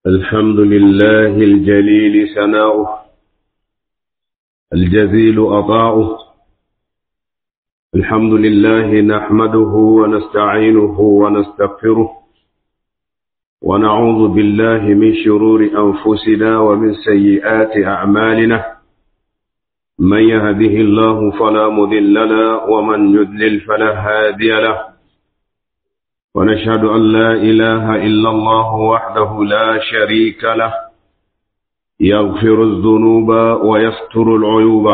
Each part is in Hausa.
الحمد لله الجليل ثناؤه الجزيل عطاؤه الحمد لله نحمده ونستعينه ونستغفره ونعوذ بالله من شرور أنفسنا ومن سيئات أعمالنا من يهده الله فلا مذل له ومن يذلل فلا هادي له ونشهد أن لا إله إلا الله وحده لا شريك له يغفر الذنوب ويستر العيوب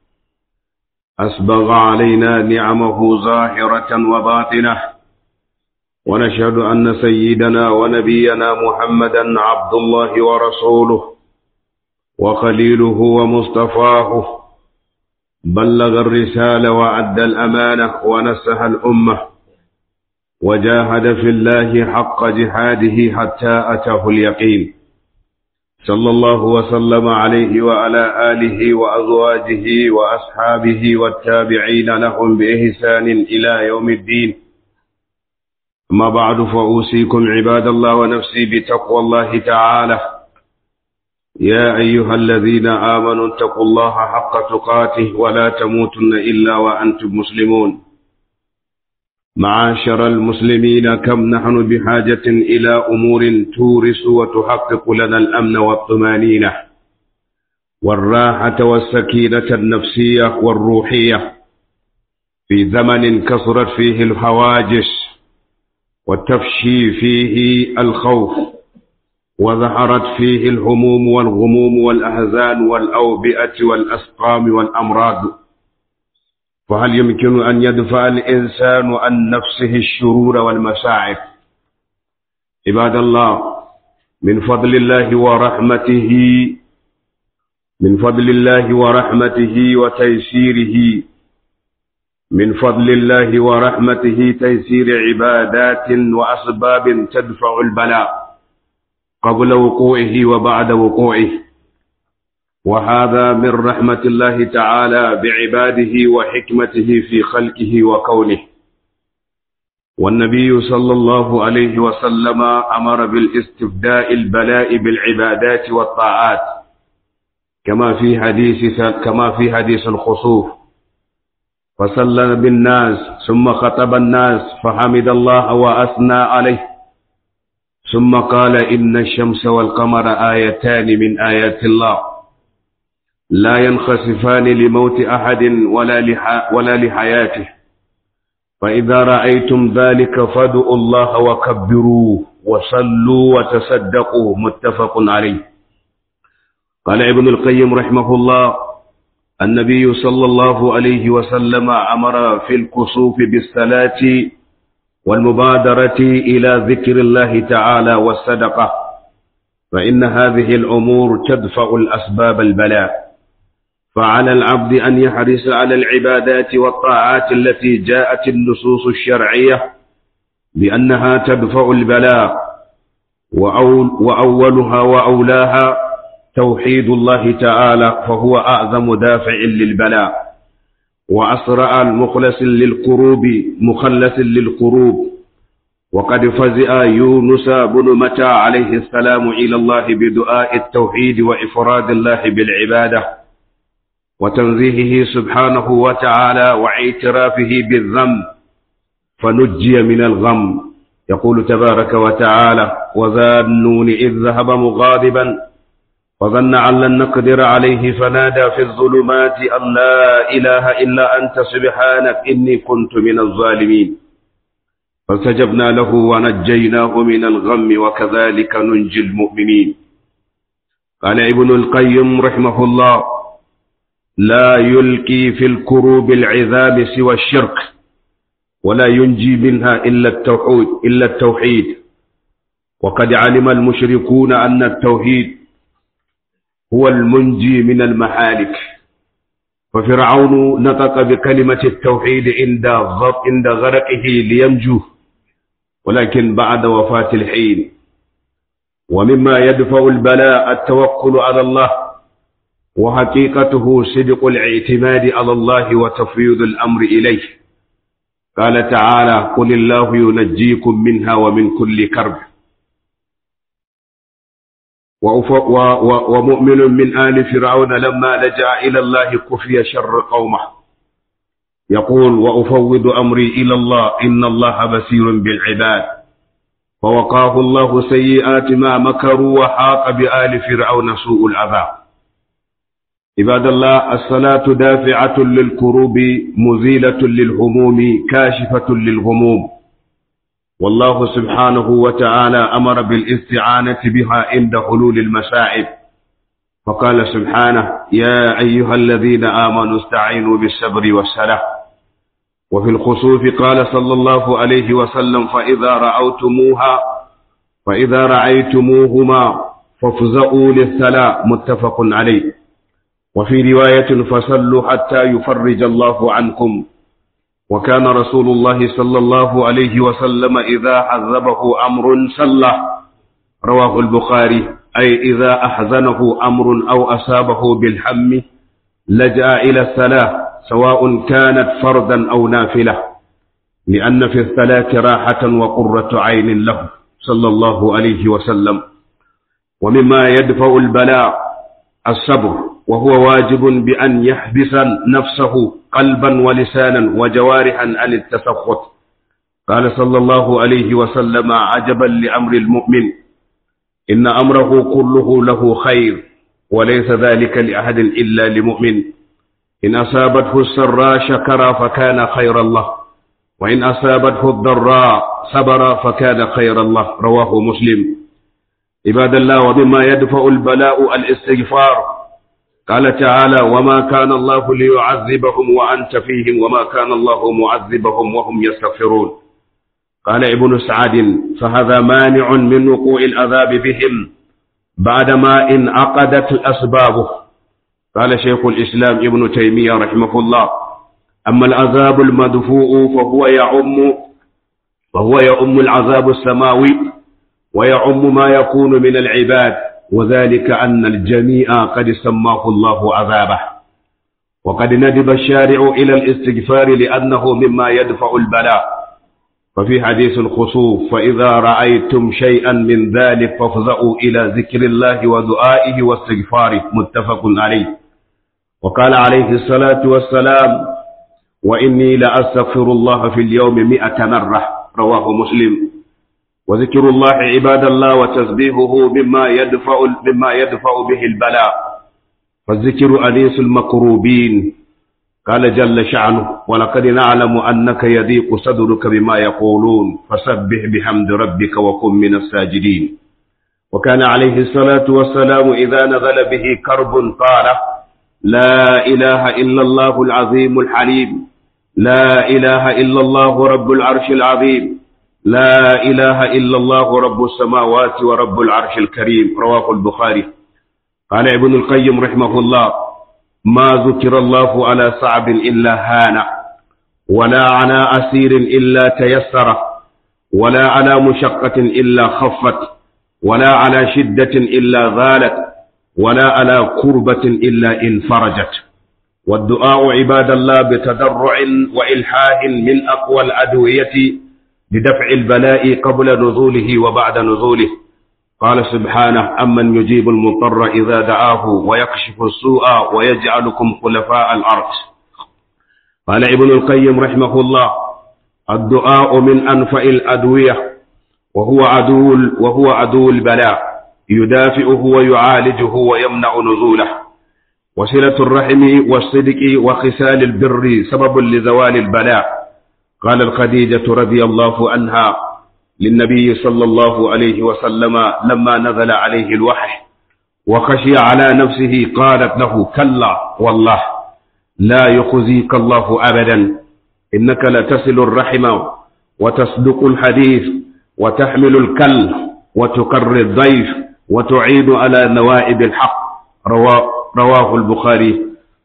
أسبغ علينا نعمه ظاهرة وباطنة ونشهد أن سيدنا ونبينا محمدا عبد الله ورسوله وخليله ومصطفاه بلغ الرسالة وأدى الأمانة ونسها الأمة وجاهد في الله حق جهاده حتى أتاه اليقين صلى الله وسلم عليه وعلى آله وأزواجه وأصحابه والتابعين لهم بإحسان إلى يوم الدين أما بعد فأوصيكم عباد الله ونفسي بتقوى الله تعالى يا أيها الذين آمنوا اتقوا الله حق تقاته ولا تموتن إلا وأنتم مسلمون معاشر المسلمين كم نحن بحاجة إلى أمور تورث وتحقق لنا الأمن والطمانينة والراحة والسكينة النفسية والروحية في زمن كثرت فيه الهواجس وتفشي فيه الخوف وظهرت فيه الهموم والغموم والأحزان والأوبئة والأسقام والأمراض فهل يمكن أن يدفع الإنسان عن نفسه الشرور والمساعب عباد الله من فضل الله ورحمته من فضل الله ورحمته وتيسيره من فضل الله ورحمته تيسير عبادات وأسباب تدفع البلاء قبل وقوعه وبعد وقوعه وهذا من رحمة الله تعالى بعباده وحكمته في خلقه وكونه والنبي صلى الله عليه وسلم أمر بالاستبداء البلاء بالعبادات والطاعات كما في حديث كما في حديث الخسوف فصلى بالناس ثم خطب الناس فحمد الله وأثنى عليه ثم قال إن الشمس والقمر آيتان من آيات الله لا ينخسفان لموت أحد ولا, لح ولا لحياته فإذا رأيتم ذلك فادعوا الله وكبروه وصلوا وتصدقوا متفق عليه قال ابن القيم رحمه الله النبي صلى الله عليه وسلم أمر في الكسوف بالصلاة والمبادرة إلى ذكر الله تعالى والصدقة فإن هذه الأمور تدفع الأسباب البلاء فعلى العبد أن يحرص على العبادات والطاعات التي جاءت النصوص الشرعية بأنها تدفع البلاء وأول وأولها وأولاها توحيد الله تعالى فهو أعظم دافع للبلاء وأسرع المخلص للقروب مخلص للقروب وقد فزع يونس بن متى عليه السلام إلى الله بدعاء التوحيد وإفراد الله بالعبادة وتنزيهه سبحانه وتعالى واعترافه بالذنب فنجي من الغم يقول تبارك وتعالى وذا النون إذ ذهب مغاضبا وظن أن لن نقدر عليه فنادى في الظلمات أن لا إله إلا أنت سبحانك إني كنت من الظالمين فاستجبنا له ونجيناه من الغم وكذلك ننجي المؤمنين قال ابن القيم رحمه الله لا يلقي في الكروب العذاب سوى الشرك ولا ينجي منها إلا التوحيد إلا التوحيد وقد علم المشركون أن التوحيد هو المنجي من المحالك ففرعون نطق بكلمة التوحيد عند عند غرقه لينجو ولكن بعد وفاة الحين ومما يدفع البلاء التوكل على الله وحقيقته صدق الاعتماد على الله وتفويض الأمر إليه قال تعالى قل الله ينجيكم منها ومن كل كرب ومؤمن من آل فرعون لما لجأ إلى الله كفي شر قومه يقول وأفوض أمري إلى الله إن الله بصير بالعباد فوقاه الله سيئات ما مكروا وحاق بآل فرعون سوء العذاب عباد الله الصلاة دافعة للكروب مزيلة للهموم كاشفة للغموم والله سبحانه وتعالى أمر بالاستعانة بها عند حلول المسائب فقال سبحانه يا أيها الذين آمنوا استعينوا بالصبر والصلاة وفي الخسوف قال صلى الله عليه وسلم فإذا رأوتموها فإذا رأيتموهما فافزعوا للصلاة متفق عليه وفي رواية فصلوا حتى يفرج الله عنكم وكان رسول الله صلى الله عليه وسلم إذا عذبه أمر صلى رواه البخاري أي إذا أحزنه أمر أو أصابه بالهم لجأ إلى الصلاة سواء كانت فردا أو نافلة لأن في الصلاة راحة وقرة عين له صلى الله عليه وسلم ومما يدفع البلاء الصبر وهو واجب بأن يحبس نفسه قلبا ولسانا وجوارحا عن التسخط قال صلى الله عليه وسلم عجبا لأمر المؤمن إن أمره كله له خير وليس ذلك لأحد إلا لمؤمن إن أصابته السراء شكر فكان خير الله وإن أصابته الضراء صبر فكان خير الله رواه مسلم عباد الله ومما يدفع البلاء الاستغفار قال تعالى وما كان الله ليعذبهم وأنت فيهم وما كان الله معذبهم وهم يستغفرون قال ابن سعد فهذا مانع من وقوع العذاب بهم بعدما انعقدت الأسباب قال شيخ الإسلام ابن تيمية رحمه الله أما العذاب المدفوع فهو يعم فهو يعم العذاب السماوي ويعم ما يكون من العباد وذلك أن الجميع قد سماه الله عذابه وقد ندب الشارع إلى الاستغفار لأنه مما يدفع البلاء ففي حديث الخصوف فإذا رأيتم شيئا من ذلك فافزعوا إلى ذكر الله ودعائه واستغفاره متفق عليه وقال عليه الصلاة والسلام وإني لأستغفر الله في اليوم مئة مرة رواه مسلم وذكر الله عباد الله وتسبيحه مما يدفع مما يدفع به البلاء فالذكر أنيس المكروبين قال جل شأنه ولقد نعلم أنك يضيق صدرك بما يقولون فسبح بحمد ربك وكن من الساجدين وكان عليه الصلاة والسلام إذا نزل به كرب قال لا إله إلا الله العظيم الحليم لا إله إلا الله رب العرش العظيم لا إله إلا الله رب السماوات ورب العرش الكريم رواه البخاري قال ابن القيم رحمه الله ما ذكر الله على صعب إلا هان ولا على أسير إلا تيسر ولا على مشقة إلا خفت ولا على شدة إلا غالت ولا على كربة إلا انفرجت والدعاء عباد الله بتضرع وإلحاه من أقوى الأدوية بدفع البلاء قبل نزوله وبعد نزوله قال سبحانه أمن يجيب المضطر إذا دعاه ويكشف السوء ويجعلكم خلفاء الأرض قال ابن القيم رحمه الله الدعاء من أنفع الأدوية وهو عدو وهو عدو البلاء يدافئه ويعالجه ويمنع نزوله وصلة الرحم والصدق وخسال البر سبب لزوال البلاء قال الخديجة رضي الله عنها للنبي صلى الله عليه وسلم لما نزل عليه الوحي وخشي على نفسه قالت له كلا والله لا يخزيك الله أبدا إنك لتصل الرحم وتصدق الحديث وتحمل الكل وتقر الضيف وتعيد على نوائب الحق رواه, رواه البخاري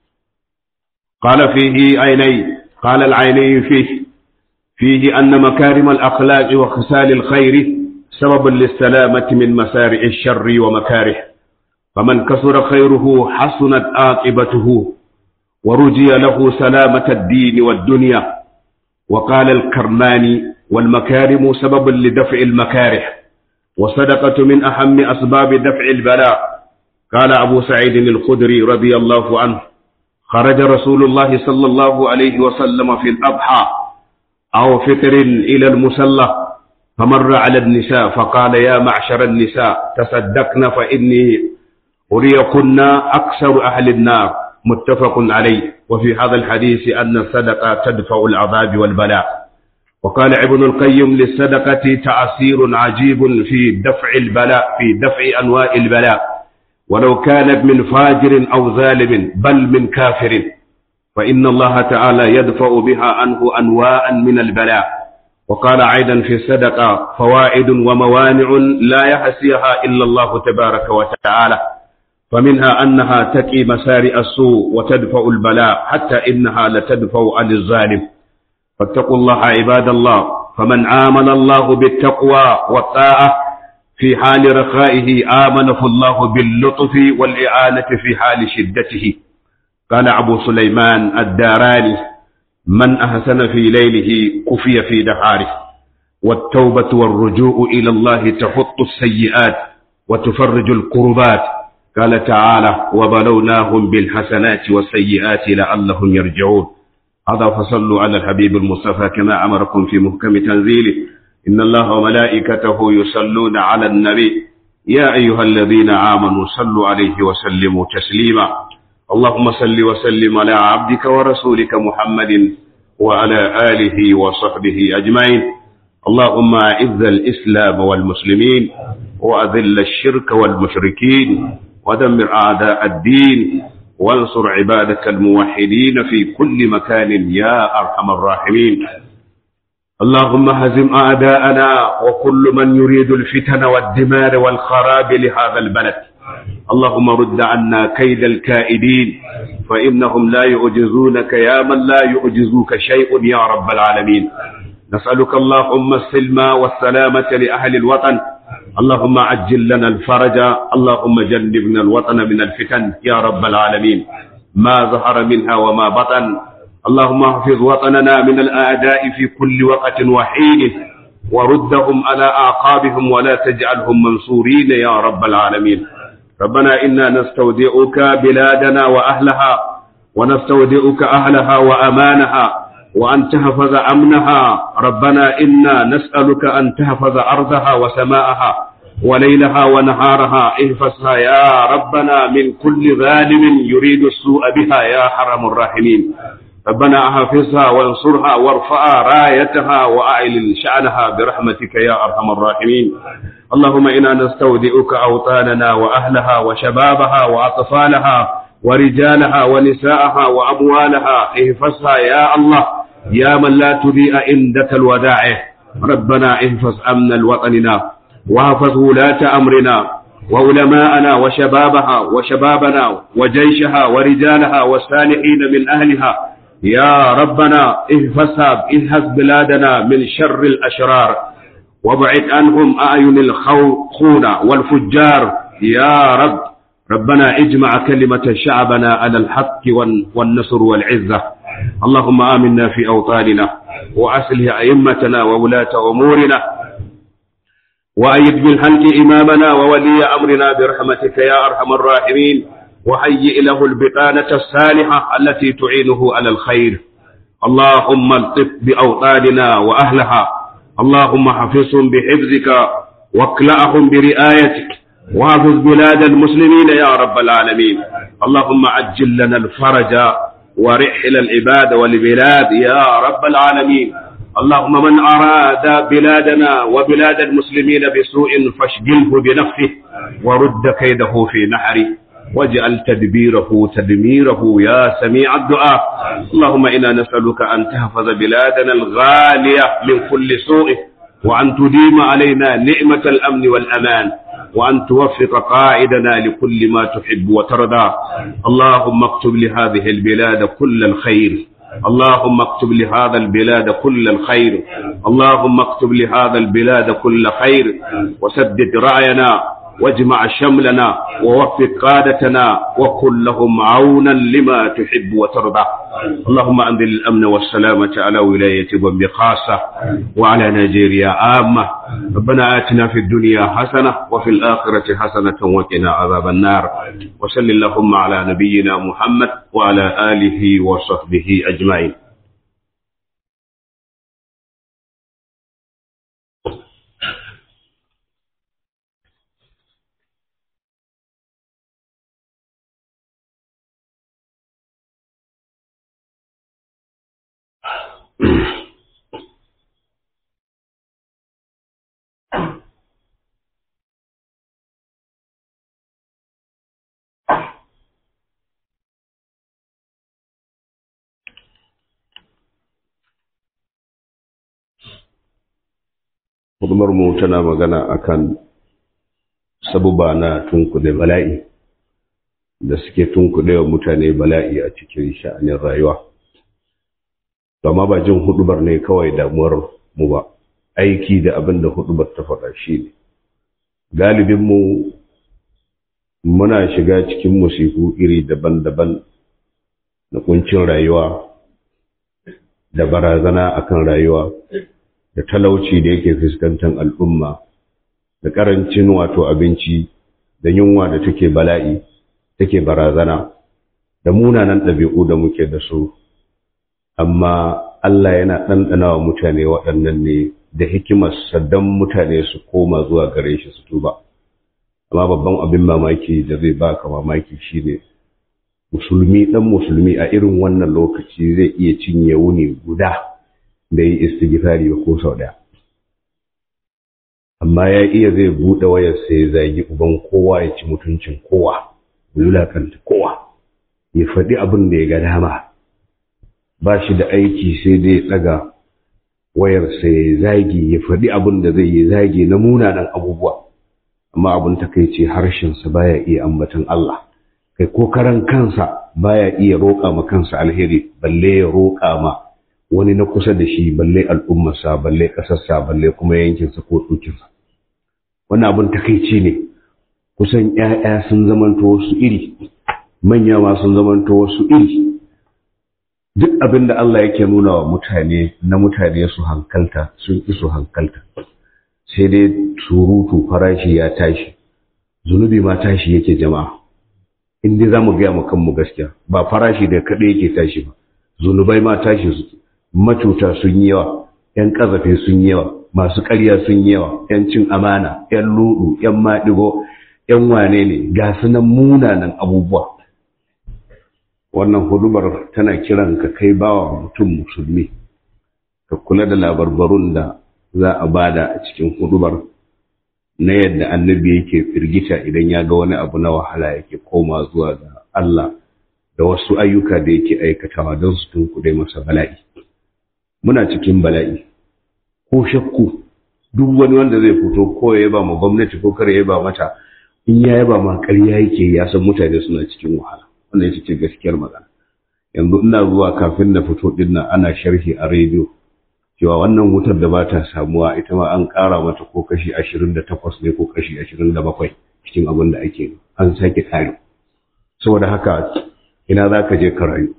قال فيه عيني قال العيني فيه فيه أن مكارم الأخلاق وخسال الخير سبب للسلامة من مسارع الشر ومكاره فمن كثر خيره حسنت عاقبته ورجي له سلامة الدين والدنيا وقال الكرماني والمكارم سبب لدفع المكاره والصدقة من أهم أسباب دفع البلاء قال أبو سعيد الخدري رضي الله عنه خرج رسول الله صلى الله عليه وسلم في الأضحى أو فطر إلى المسلى فمر على النساء فقال يا معشر النساء تصدقن فإني أريكن أكثر أهل النار متفق عليه وفي هذا الحديث أن الصدقة تدفع العذاب والبلاء وقال ابن القيم للصدقة تأثير عجيب في دفع البلاء في دفع أنواع البلاء ولو كانت من فاجر أو ظالم بل من كافر فإن الله تعالى يدفع بها عنه أنواعا من البلاء وقال أيضا في الصدقة فوائد وموانع لا يحسيها إلا الله تبارك وتعالى فمنها أنها تقي مسارع السوء وتدفع البلاء حتى إنها لتدفع عن الظالم فاتقوا الله عباد الله فمن آمن الله بالتقوى والطاعة في حال رخائه آمنه الله باللطف والإعانة في حال شدته قال أبو سليمان الداراني من أحسن في ليله كفي في دهاره والتوبة والرجوع إلى الله تحط السيئات وتفرج الكربات قال تعالى وبلوناهم بالحسنات والسيئات لعلهم يرجعون هذا فصلوا على الحبيب المصطفى كما أمركم في محكم تنزيله إن الله وملائكته يصلون على النبي يا أيها الذين آمنوا صلوا عليه وسلموا تسليما اللهم صل وسلم على عبدك ورسولك محمد وعلى آله وصحبه أجمعين اللهم أعز الإسلام والمسلمين وأذل الشرك والمشركين ودمر أعداء الدين وانصر عبادك الموحدين في كل مكان يا أرحم الراحمين اللهم هزم أعداءنا وكل من يريد الفتن والدمار والخراب لهذا البلد اللهم رد عنا كيد الكائدين فإنهم لا يعجزونك يا من لا يعجزوك شيء يا رب العالمين نسألك اللهم السلم والسلامة لأهل الوطن اللهم عجل لنا الفرج اللهم جنبنا الوطن من الفتن يا رب العالمين ما ظهر منها وما بطن اللهم احفظ وطننا من الأعداء في كل وقت وحين وردهم على أعقابهم ولا تجعلهم منصورين يا رب العالمين ربنا إنا نستودعك بلادنا وأهلها ونستودعك أهلها وأمانها وأن تحفظ أمنها ربنا إنا نسألك أن تحفظ أرضها وسماءها وليلها ونهارها احفظها يا ربنا من كل ظالم يريد السوء بها يا حرم الراحمين ربنا احفظها وانصرها وارفع رايتها واعل شأنها برحمتك يا ارحم الراحمين اللهم انا نستودعك اوطاننا واهلها وشبابها واطفالها ورجالها ونساءها واموالها احفظها يا الله يا من لا تضيء عندك الودائع ربنا احفظ امن وطننا واحفظ ولاة امرنا وعلماءنا وشبابها وشبابنا وجيشها ورجالها والصالحين من اهلها يا ربنا احفظها احفظ بلادنا من شر الاشرار وابعد عنهم اعين الخون والفجار يا رب ربنا اجمع كلمة شعبنا على الحق والنصر والعزة اللهم آمنا في أوطاننا وأصلح أئمتنا وولاة أمورنا وأيد بالحق إمامنا وولي أمرنا برحمتك يا أرحم الراحمين وهيئ له البطانة الصالحة التي تعينه على الخير اللهم الطف بأوطاننا وأهلها اللهم حفظهم بحفظك واكلأهم برعايتك واحفظ بلاد المسلمين يا رب العالمين اللهم عجل لنا الفرج ورحل العباد والبلاد يا رب العالمين اللهم من أراد بلادنا وبلاد المسلمين بسوء فاشغله بنفسه ورد كيده في نحره واجعل تدبيره تدميره يا سميع الدعاء اللهم إنا نسألك أن تحفظ بلادنا الغالية من كل سوء وأن تديم علينا نعمة الأمن والأمان وأن توفق قائدنا لكل ما تحب وترضى اللهم اكتب لهذه البلاد كل الخير اللهم اكتب لهذا البلاد كل الخير اللهم اكتب لهذا البلاد كل خير وسدد رأينا واجمع شملنا ووفق قادتنا وكن لهم عونا لما تحب وترضى اللهم أنزل الأمن والسلامة على ولاية بومبي خاصة وعلى نيجيريا عامة ربنا آتنا في الدنيا حسنة وفي الآخرة حسنة وقنا عذاب النار وصل اللهم على نبينا محمد وعلى آله وصحبه أجمعين Hukumar mu tana magana akan sabuba na tunkuɗe bala'i da suke tunkuɗe wa mutane bala'i a cikin sha'anin rayuwa. Amma ba jin hudubar ne kawai damuwar mu ba, aiki da abin da hudubar ta faɗa shi ne. Galibinmu muna shiga cikin musifu iri daban-daban na kuncin rayuwa da barazana akan rayuwa. da talauci da yake fuskantar al'umma da ƙarancin wato abinci da yunwa da take bala'i take barazana da munanan ɗabi'u da muke da su amma Allah yana ɗanɗana wa mutane waɗannan ne da hikimarsa don mutane su koma zuwa gare shi su tuba amma babban abin mamaki da zai baka mamaki shine musulmi ɗan musulmi a irin wannan lokaci zai iya cinye wuni guda da yi istighfari ba ko sau ɗaya amma ya iya zai buɗe wayar sai zagi uban kowa ya ci mutuncin kowa wulakanta kowa ya faɗi abin da ya ga dama ba shi da aiki sai dai ɗaga wayar sai zagi ya faɗi abin da zai yi zagi na munanan abubuwa amma abin takaice harshensa baya iya ambatan Allah kai ko karan kansa baya iya roƙa ma kansa alheri balle ya roƙa ma wani na kusa da shi balle al'ummarsa balle ƙasarsa balle kuma yankinsa ko tsokinsa wannan abin takaici ne kusan ‘ya'ya sun zamanto wasu iri manya ma sun zamanto wasu iri duk abin da Allah yake nuna wa mutane na mutane su hankalta sun ƙi su hankalta sai dai surutu farashi ya tashi zunubi ma tashi yake jama'a in dai za mu gaya mu kanmu gaskiya ba farashi da kaɗai yake tashi ba zunubai ma tashi su macuta sun yi yawa ‘yan ƙazafe sun yi yawa masu ƙarya sun yi yawa ‘yan cin amana ‘yan ludu ‘yan maɗigo ‘yan wane ne ga sunan munanan abubuwa wannan hudubar tana kiran ka kai bawa mutum musulmi ka kula da labarbarun da za a bada a cikin hudubar na yadda annabi yake firgita idan ya ga wani abu na wahala yake koma zuwa ga Allah da wasu ayyuka da yake aikatawa don su tunkuɗe masa bala'i muna cikin bala'i ko shakku duk wani wanda zai fito ko ya yaba ma gwamnati ko kare ya yaba mata in ya yaba ma ƙarya yake ya san mutane suna cikin wahala wannan ita ce gaskiyar magana yanzu ina zuwa kafin na fito din nan ana sharhi a rediyo cewa wannan wutar da ba ta samuwa ita ma an ƙara mata ko kashi ashirin da takwas ne ko kashi ashirin da bakwai cikin abin da ake an sake ƙari saboda haka ina za ka je ka rayu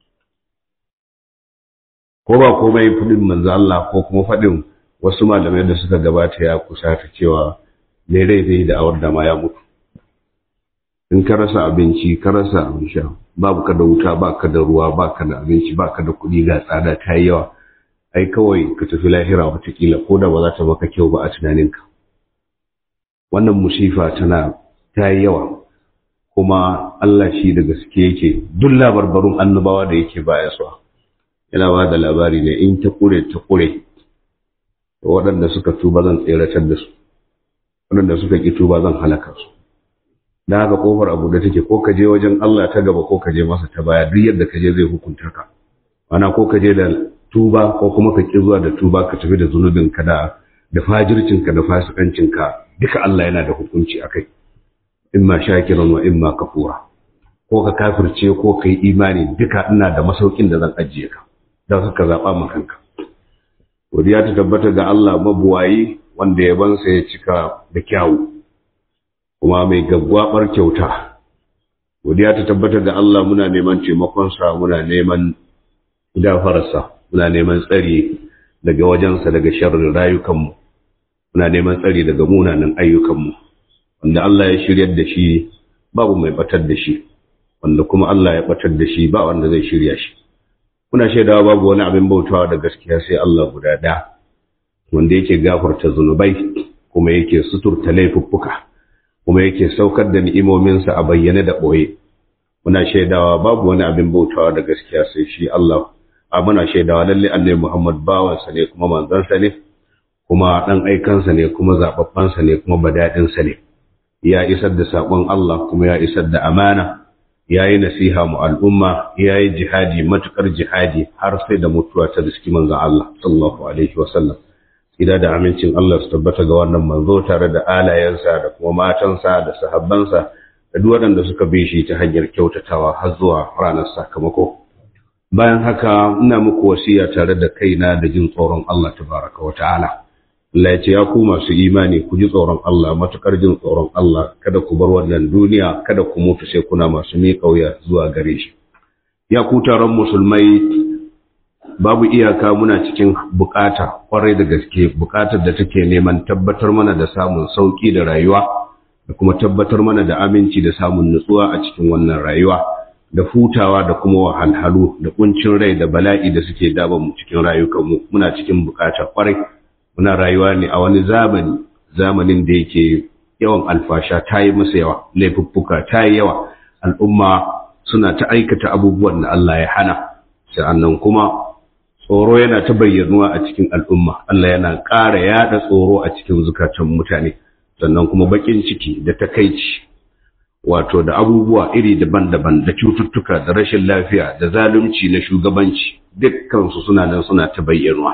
ko ba komai fudin manzo Allah ko kuma faɗin wasu malamai da suka gabata ya kusa ta cewa me rai zai da awar da ma ya mutu in ka rasa abinci ka rasa abin sha babu ka da wuta ba ka da ruwa ba ka da abinci ba ka da kuɗi ga tsada ta yi yawa ai kawai ka tafi lahira watakila ko da ba za ta maka kyau ba a tunaninka wannan musifa tana ta yi yawa kuma Allah shi da gaske yake duk labarbarun annabawa da yake baya suwa yana ba da labari ne in ta kure ta kure waɗanda suka tuba zan tseratar da su waɗanda suka ƙi tuba zan halaka su da haka kofar abu da take ko ka je wajen Allah ta gaba ko ka je masa ta baya duk yadda ka je zai hukunta ka ana ko ka je da tuba ko kuma ka ƙi zuwa da tuba ka tafi da zunubin ka da da fajircin ka da fasikancin ka duka Allah yana da hukunci akai imma shakiran wa imma kafura ko ka kafirce ko ka yi imani duka ina da masaukin da zan ajiye ka don haka zaɓa ma kanka godiya ta tabbata ga Allah mabuwayi wanda yabansa ya cika da kyawu kuma mai gaggwabar kyauta godiya ta tabbatar da Allah muna neman taimakonsa muna neman gafararsa muna neman tsari daga wajensa daga sharrin rayukanmu muna neman tsari daga munanan ayyukanmu wanda Allah ya shiryar da shi babu mai batar da shi wanda kuma Allah ya batar da shi ba wanda zai shirya shi muna shaidawa babu wani abin bautawa da gaskiya sai Allah guda ɗaya wanda yake gafarta zunubai kuma yake suturta laifuffuka kuma yake saukar da ni'imominsa a bayyane da ɓoye muna shaidawa babu wani abin bautawa da gaskiya sai shi Allah a muna shaidawa lalle annabi Muhammad bawansa ne kuma manzansa ne kuma ɗan aikansa ne kuma zaɓaɓɓansa ne kuma badaɗinsa ne ya isar da saƙon Allah kuma ya isar da amana ya yi nasiha mu al'umma ya yi jihadi matuƙar jihadi har sai da mutuwa ta riski manzan Allah sallallahu alaihi wasallam ida da amincin Allah su tabbata ga wannan manzo tare da alayensa da kuma matansa da sahabbansa da duk waɗanda suka bi shi ta hanyar kyautatawa har zuwa ranar sakamako bayan haka ina muku wasiya tare da kaina da jin tsoron Allah tabaraka wa ta'ala Allah ya ce ya ku masu imani ku ji tsoron Allah matukar jin tsoron Allah kada ku bar wannan duniya kada ku mutu sai kuna masu miƙa wuya zuwa gare shi ya ku taron musulmai babu iyaka muna cikin bukata kwarai da gaske bukatar da take neman tabbatar mana da samun sauki da rayuwa da kuma tabbatar mana da aminci da samun nutsuwa a cikin wannan rayuwa da hutawa da kuma wahalhalu da kuncin rai da bala'i da suke daban mu cikin rayukanmu muna cikin bukata kwarai muna rayuwa ne a wani zamani zamanin da yake yawan alfasha ta yi masa yawa laifuffuka ta yi yawa al'umma suna ta aikata abubuwan da Allah ya hana sa'annan kuma tsoro yana ta bayyanuwa a cikin al'umma Allah yana ƙara yaɗa tsoro a cikin zukatan mutane sannan kuma baƙin ciki da takaici wato da abubuwa iri daban-daban da cututtuka da rashin lafiya da zalunci na shugabanci dukkansu suna nan suna ta bayyanuwa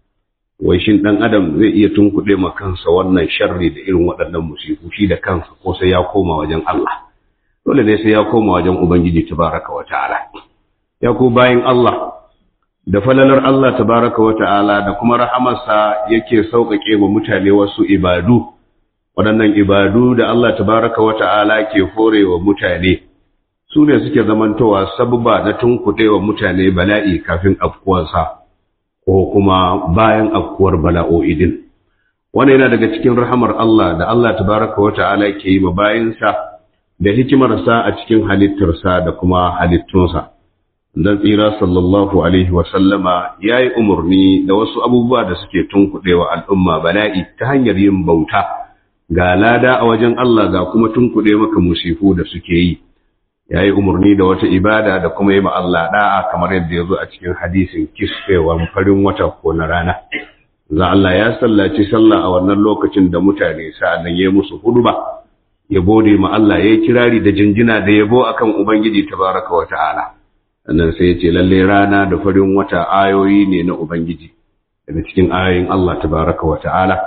wai shin ɗan adam zai iya tunkuɗe ma kansa wannan sharri da irin waɗannan musifu shi da kansa ko sai ya koma wajen Allah dole ne sai ya koma wajen Ubangiji tabaraka wa ta'ala ya ku bayin Allah da falalar Allah tabaraka wa ta'ala da kuma rahamarsa yake sauƙaƙe wa mutane wasu ibadu waɗannan ibadu da Allah tabaraka wa ta'ala ke horewa mutane su ne suke zamantowa sabba na tunkuɗe wa mutane bala'i kafin afkuwarsa ko kuma bayan afkuwar bala'o'i din wannan yana daga cikin rahamar Allah da Allah tabaraka wa ta'ala ke yi ma bayinsa da hikimarsa a cikin halittarsa da kuma halittunsa dan tsira sallallahu alaihi wa sallama yayi umarni da wasu abubuwa da suke tunkuɗewa al'umma bala'i ta hanyar yin bauta ga lada a wajen Allah ga kuma tunkuɗe maka musifu da suke yi yayi umarni da wata ibada da kuma yi ma Allah da'a kamar yadda ya zo a cikin hadisin kisfewan farin wata ko na rana za Allah ya sallaci sallah a wannan lokacin da mutane sa'annan ya musu huduba ya gode ma Allah ya yi kirari da jinjina da yabo akan Ubangiji tabaraka wa ta'ala sannan sai ya ce lalle rana da farin wata ayoyi ne na Ubangiji daga cikin ayoyin Allah tabaraka wa ta'ala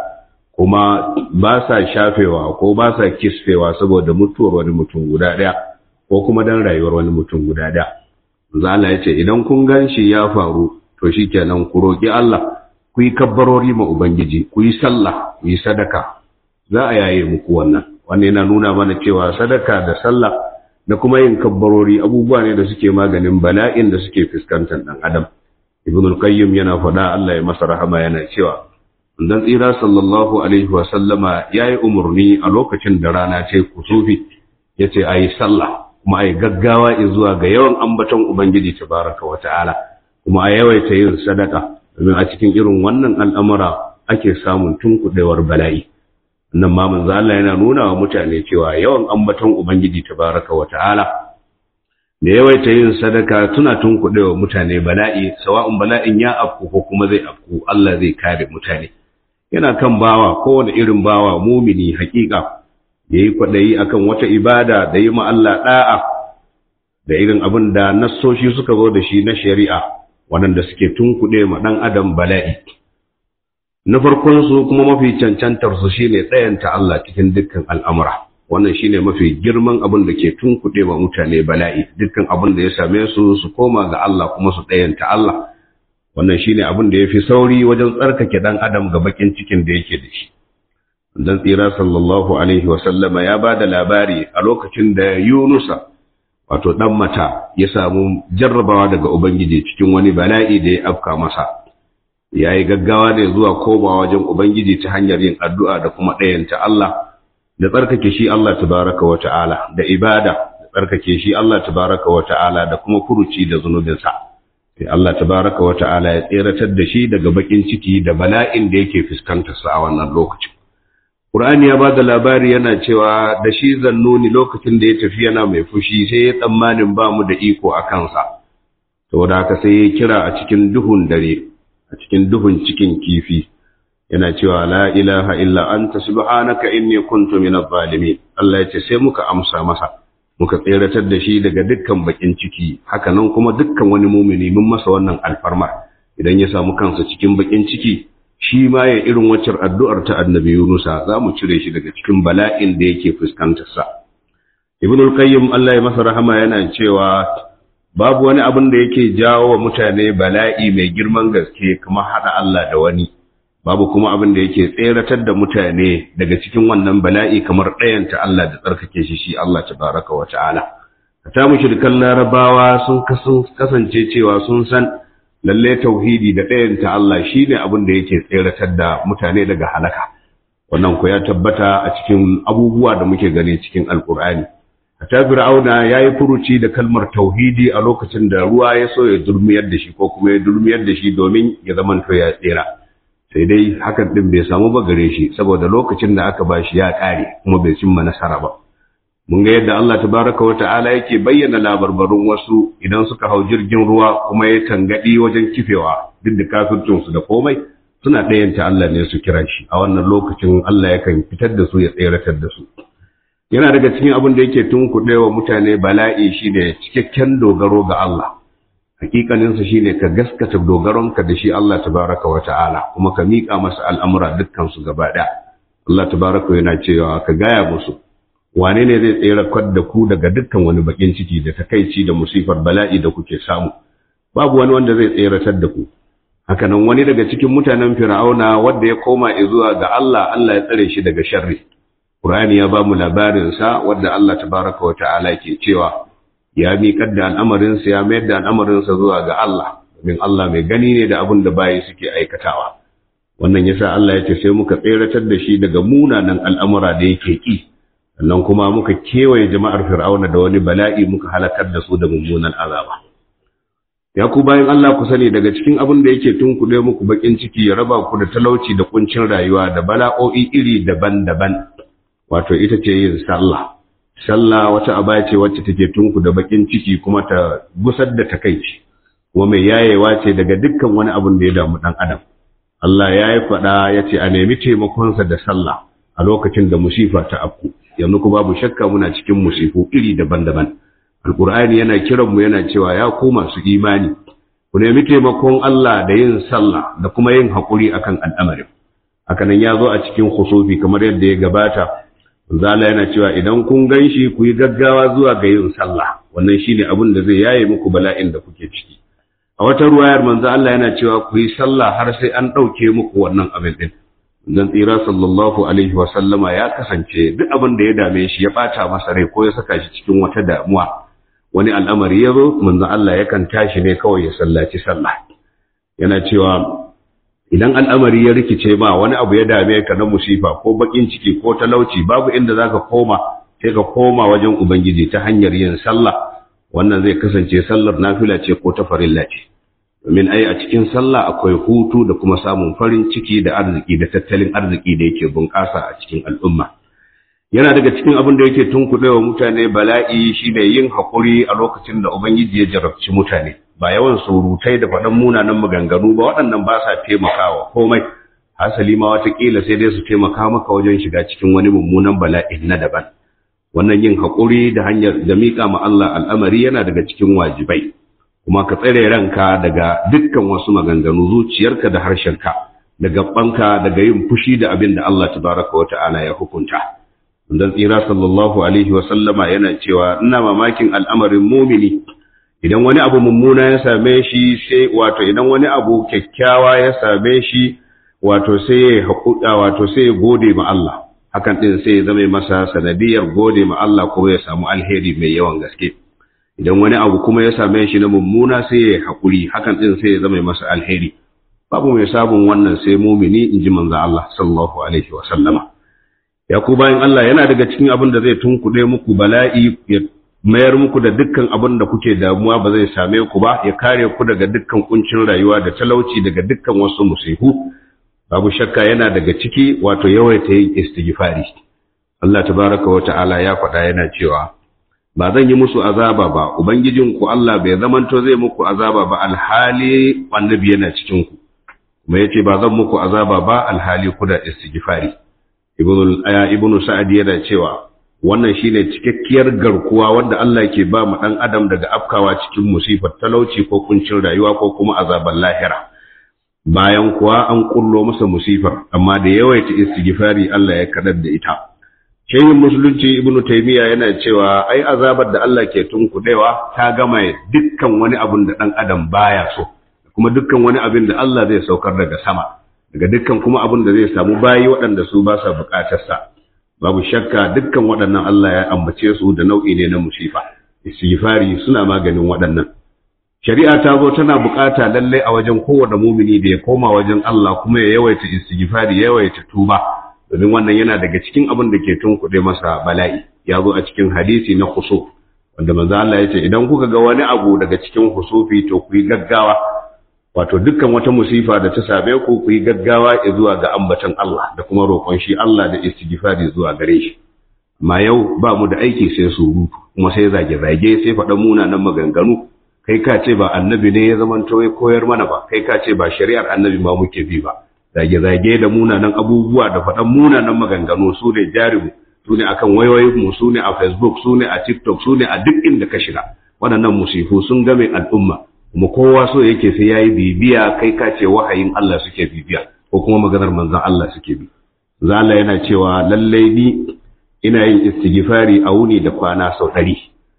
kuma ba sa shafewa ko ba sa kisfewa saboda mutuwar wani mutum guda ɗaya ko kuma dan rayuwar wani mutum guda ɗaya Allah ya ce idan kun gan shi ya faru to shikenan ku roƙi Allah ku yi kabbarori ma Ubangiji ku yi sallah ku yi sadaka za a yaye muku wannan wannan yana nuna mana cewa sadaka da sallah da kuma yin kabbarori abubuwa ne da suke maganin bala'in da suke fuskantar dan adam ibn al-qayyim yana faɗa Allah ya masa rahama yana cewa dan tsira sallallahu alaihi wa sallama yayi umurni a lokacin da rana ce kusufi yace ayi sallah kuma ayi gaggawa zuwa ga yawan ambaton ubangiji tabaraka wa ta'ala kuma a yawaita yin sadaka domin a cikin irin wannan al'amura ake samun tunkudewar bala'i nan ma manzo Allah yana nuna wa mutane cewa yawan ambaton ubangiji tabaraka wa ta'ala da yawaita yin sadaka tuna tunkuɗewa mutane bala'i sawa'un bala'in ya afku ko kuma zai afku Allah zai kare mutane yana kan bawa kowane irin bawa mumini hakika yayi kwadayi akan wata ibada da yi ma Allah da'a da irin abin da nassoshi suka zo da shi na shari'a waɗanda suke tunkuɗe ma ɗan adam bala'i na farkon su kuma mafi cancantar su shine tsayanta Allah cikin dukkan al'amura wannan shine mafi girman abin da ke tunkuɗe wa mutane bala'i dukkan abin da ya same su su koma ga Allah kuma su tsayanta Allah wannan shine abin da yafi sauri wajen tsarkake dan adam ga bakin cikin da yake da shi dan tsira sallallahu alaihi wasallama ya ba da labari a lokacin da yunusa wato ɗan mata ya samu jarrabawa daga ubangiji cikin wani bala'i da ya afka masa ya yi gaggawa ne zuwa komawa wajen ubangiji ta hanyar yin addu'a da kuma ɗayanta Allah da tsarkake shi Allah tabaraka wa ta'ala da ibada da tsarkake shi Allah tabaraka wa ta'ala da kuma furuci da zunubinsa sai Allah tabaraka wa ta'ala ya tseratar da shi daga bakin ciki da bala'in da yake fuskantar sa a wannan lokacin Qur'ani ya bada labari yana cewa da shi zannuni lokacin da ya tafi yana mai fushi sai ya tsammanin ba mu da iko a kansa saboda haka sai ya kira a cikin duhun dare a cikin duhun cikin kifi yana cewa la ilaha illa anta subhanaka inni kuntu minadh zalimin Allah ya ce sai muka amsa masa muka tseratar da shi daga dukkan bakin ciki haka nan kuma dukkan wani mumini mun masa wannan alfarmar idan ya samu kansa cikin bakin ciki shi ma ya irin waccar addu'ar ta annabi Yunusa za mu cire shi daga cikin bala'in da yake fuskantar sa Ibn al-Qayyim Allah ya masa rahama yana cewa babu wani abin da yake jawo wa mutane bala'i mai girman gaske kamar hada Allah da wani babu kuma abin da yake tseratar da mutane daga cikin wannan bala'i kamar ɗayanta Allah da tsarkake shi shi Allah tabaraka wa ta'ala ta mushrikan larabawa sun kasance cewa sun san lalle tauhidi da ɗayanta Allah shine abin da yake tseratar da mutane daga halaka wannan ko ya tabbata a cikin abubuwa da muke gani cikin alkur'ani ta fir'auna yayi furuci da kalmar tauhidi a lokacin da ruwa ya so ya durmiyar da shi ko kuma ya durmiyar da shi domin ya zamanto ya tsira sai dai hakan din bai samu ba gare shi saboda lokacin da aka bashi ya kare kuma bai cimma nasara ba mun ga yadda Allah tabaraka wa ta'ala yake bayyana labarbarun wasu idan suka hau jirgin ruwa kuma ya tangadi wajen kifewa duk da kafircin su da komai suna ɗayanta Allah ne su kira shi a wannan lokacin Allah yakan fitar da su ya tseratar da su yana daga cikin abin da yake tunkuɗe wa mutane bala'i shine cikakken dogaro ga Allah hakikaninsa shine ka gaskata dogaronka da shi Allah tabaraka wa ta'ala kuma ka miƙa masa al'amura dukkan su gaba ɗaya Allah tabaraka yana cewa ka gaya musu wane ne zai tsere da ku daga dukkan wani bakin ciki da takaici da musifar bala'i da kuke samu babu wani wanda zai tseratar da ku hakanan wani daga cikin mutanen fir'auna wanda ya koma zuwa ga Allah Allah ya tsare shi daga sharri Qur'ani ya ba mu labarin sa wanda Allah tabaraka wa ta'ala ke cewa ya miƙar da al'amarin sa ya mayar da al'amarin sa zuwa ga Allah domin Allah mai gani ne da abin da bayi suke aikatawa wannan yasa Allah ya ce sai muka tseratar da shi daga munanan al'amura da yake ki sannan kuma muka kewaye jama'ar fir'auna da wani bala'i muka halakar da su da mummunan azaba ya ku bayan Allah ku sani daga cikin abin da yake tunkuɗe muku bakin ciki ya raba ku da talauci da kuncin rayuwa da bala'o'i iri daban-daban wato ita ce yin sallah sallah wata aba ce wacce take tunku da bakin ciki kuma ta gusar da takaici kuma mai yayewa ce daga dukkan wani abin da ya damu dan adam Allah ya yi faɗa ya ce a nemi taimakonsa da sallah a lokacin da musifa ta afku yanzu ku babu shakka muna cikin musifu iri daban-daban alkur'ani yana kiran mu yana cewa ya ku masu imani ku nemi taimakon Allah da yin sallah da kuma yin haƙuri akan al'amarin hakanan ya zo a cikin khusufi kamar yadda ya gabata zala yana cewa idan kun ganshi ku yi gaggawa zuwa ga yin sallah wannan shine abin da zai yaye muku bala'in da kuke ciki a wata ruwayar manzo Allah yana cewa ku yi sallah har sai an ɗauke muku wannan abin din dan tsira sallallahu alaihi wa sallama ya kasance duk abin da ya dame shi ya bata masa rai ko ya saka shi cikin wata damuwa wani al'amari ya zo manzo Allah yakan tashi ne kawai ya sallaci sallah yana cewa idan al'amari ya rikice ba wani abu ya dame ka na musifa ko bakin ciki ko talauci babu inda zaka koma sai ka koma wajen ubangiji ta hanyar yin sallah wannan zai kasance sallar nafila ce ko ta farilla ce domin ai a cikin sallah akwai hutu da kuma samun farin ciki da arziki da tattalin arziki da yake bunƙasa a cikin al'umma yana daga cikin abin da yake tunkuɗe wa mutane bala'i shine yin haƙuri a lokacin da ubangiji ya jarabci mutane ba yawan surutai da faɗan munanan maganganu ba waɗannan ba sa taimakawa komai hasali ma watakila sai dai su taimaka maka wajen shiga cikin wani mummunan bala'i na daban wannan yin haƙuri da hanyar da miƙa ma Allah al'amari yana daga cikin wajibai kuma ka tsare ranka daga dukkan wasu maganganu zuciyarka da harshenka da gabanka daga yin fushi da abin da Allah tabaraka wa ta'ala ya hukunta dan tsira sallallahu alaihi wa sallama yana cewa ina mamakin al'amarin mumini idan wani abu mummuna ya same shi sai wato idan wani abu kyakkyawa ya same shi wato sai ya haƙuɗa wato sai ya gode ma Allah hakan ɗin sai ya zama masa sanadiyar gode ma Allah kuma ya samu alheri mai yawan gaske idan wani abu kuma ya same shi na mummuna sai ya haƙuri hakan ɗin sai ya zama masa alheri babu mai sabon wannan sai mumini in ji manzo Allah sallallahu alaihi wa sallama ya ku bayan Allah yana daga cikin abin da zai tunkuɗe muku bala'i ya mayar muku da dukkan abin da kuke damuwa ba zai same ku ba ya kare ku daga dukkan kuncin rayuwa da talauci daga dukkan wasu musihu babu shakka yana daga ciki wato yawaita yin istighfari Allah tabaraka wa ta'ala ya faɗa yana cewa ba zan yi musu azaba ba ubangijin ku Allah bai zamanto zai muku azaba ba alhali annabi yana cikin ku kuma yace ba zan muku azaba ba alhali ku da istighfari ibnu aya ibnu sa'ad yana cewa wannan shine cikakkiyar garkuwa wanda Allah ke ba mu dan adam daga afkawa cikin musifar talauci ko kuncin rayuwa ko kuma azaban lahira bayan kuwa an kullo masa musifar amma da yawaita istighfari Allah ya kadar da ita shehin musulunci ibnu taymiya yana cewa ai azabar da Allah ke tunkudewa ta gama dukkan wani abun da dan adam baya so kuma dukkan wani abin da Allah zai saukar daga sama daga dukkan kuma abin da zai samu bayi waɗanda su ba sa buƙatar sa babu shakka dukkan waɗannan Allah ya ambace su da nau'i ne na musifa istighfari suna maganin waɗannan shari'a ta zo tana bukata lallai a wajen kowane mumini da ya koma wajen Allah kuma ya yawaita istighfari ya yawaita tuba domin wannan yana daga cikin abin da ke tunkuɗe masa bala'i ya zo a cikin hadisi na khusuf wanda manzo Allah ya ce idan kuka ga wani abu daga cikin khusufi to ku yi gaggawa wato dukkan wata musifa da ta same ku ku yi gaggawa zuwa ga ambatan Allah da kuma roƙon shi Allah da istighfari zuwa gare shi amma yau ba mu da aiki sai surutu kuma sai zage-zage sai faɗa munanan maganganu kai ka ce ba annabi ne ya zamanto ya koyar mana ba kai ka ce ba shari'ar annabi ma muke bi ba zage-zage da munanan abubuwa da faɗan munanan maganganu su ne jarimu su ne akan wayoyin mu su ne a facebook su ne a tiktok su ne a duk inda ka shiga waɗannan musifu sun game al'umma kuma kowa so yake sai yayi bibiya kai ka ce wahayin Allah suke bibiya ko kuma maganar manzon Allah suke bi zalla yana cewa lallai ni ina yin istighfari a wuni da kwana sau ɗari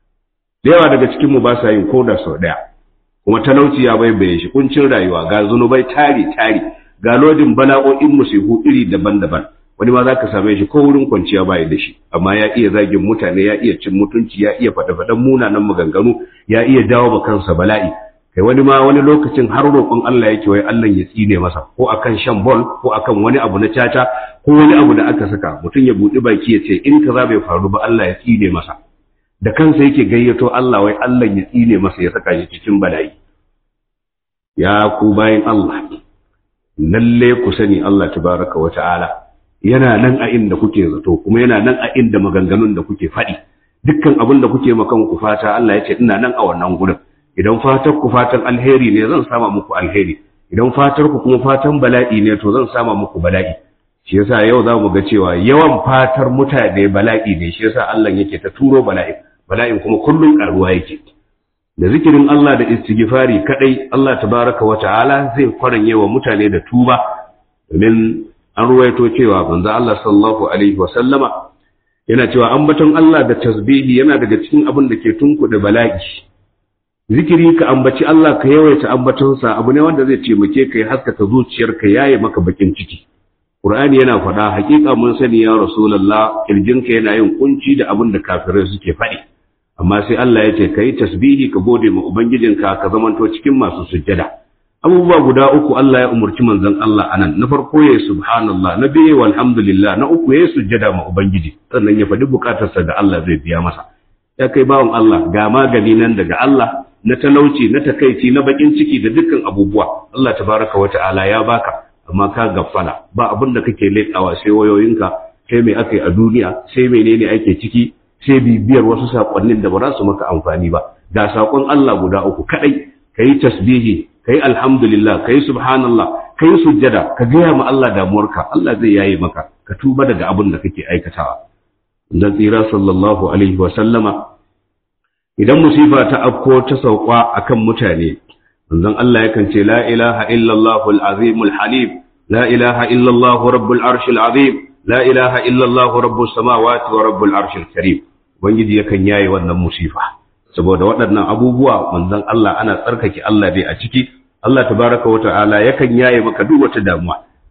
da yawa daga cikinmu ba sa yin koda sau ɗaya kuma talauci ya baibaye shi kuncin rayuwa ga zunubai tari tari ga lodin bala'o'in musihu iri daban-daban wani ma za ka same shi ko wurin kwanciya baya da shi amma ya iya zagin mutane ya iya cin mutunci ya iya faɗa-faɗan munanan maganganu ya iya dawo ma kansa bala'i kai wani ma wani lokacin har roƙon Allah yake wai Allah ya tsine masa ko akan shan bol ko akan wani abu na caca ko wani abu da aka saka mutum ya buɗi baki ya ce in kaza bai faru ba Allah ya tsine masa da kansa yake gayyato Allah wai Allah ya tsine masa ya saka shi cikin bala'i ya ku bayan Allah lalle ku sani Allah tabaraka wa ta'ala yana nan a inda kuke zato kuma yana nan a inda maganganun da kuke faɗi dukkan abin da kuke makan ku fata Allah ya ce ina nan a wannan gurin idan fatar ku fatan alheri ne zan sama muku alheri idan fatar ku kuma fatan bala'i ne to zan sama muku bala'i shi yasa yau za mu ga cewa yawan fatar mutane bala'i ne shi yasa Allah yake ta turo bala'i bala'in kuma kullum karuwa yake da zikirin Allah da istighfari kadai Allah tabaraka wa ta'ala zai kwaranye wa mutane da tuba domin an ruwaito cewa manzo Allah sallallahu alaihi wa sallama yana cewa ambaton Allah da tasbihi yana daga cikin abin da ke tunkuɗe bala'i zikiri ka ambaci Allah ka yawaita ambatonsa abu ne wanda zai taimake ka ya haskaka zuciyarka yaye maka bakin ciki Qur'ani yana faɗa hakika mun sani ya Rasulullah kirjinka yana yin kunci da abin da kafirai suke faɗi amma sai Allah ya ce ka yi tasbihi ka gode ma ubangijinka ka zamanto cikin masu sujjada abubuwa guda uku Allah ya umurci manzon Allah anan na farko ya subhanallah na biye walhamdulillah na uku ya sujjada ma ubangiji sannan ya faɗi bukatarsa da Allah zai biya masa ya kai bawan Allah ga magani nan daga Allah na talauci na takaici na bakin ciki da dukkan abubuwa Allah tabaraka wa ta'ala ya baka amma ka gaffala ba abin da kake leƙawa sai wayoyinka sai me aka yi a duniya sai menene ake ciki sai bibiyar wasu saƙonnin da ba za su maka amfani ba ga saƙon Allah guda uku kaɗai ka yi tasbihi ka yi alhamdulillah ka yi subhanallah ka yi sujjada ka gaya ma Allah damuwarka Allah zai yaye maka ka tuba daga abin da kake aikatawa dan tsira sallallahu alaihi wa sallama idan musifa ta afko ta sauka akan mutane manzon Allah yakan ce la ilaha illallah al-azim al-halim la ilaha illallah rabbul arshil azim la ilaha illallah rabbus samawati wa rabbul arshil karim ubangiji yakan yaye wannan musifa saboda waɗannan abubuwa manzon Allah ana tsarkake Allah dai a ciki Allah tabaraka wa ta'ala yakan yaye maka duk wata damuwa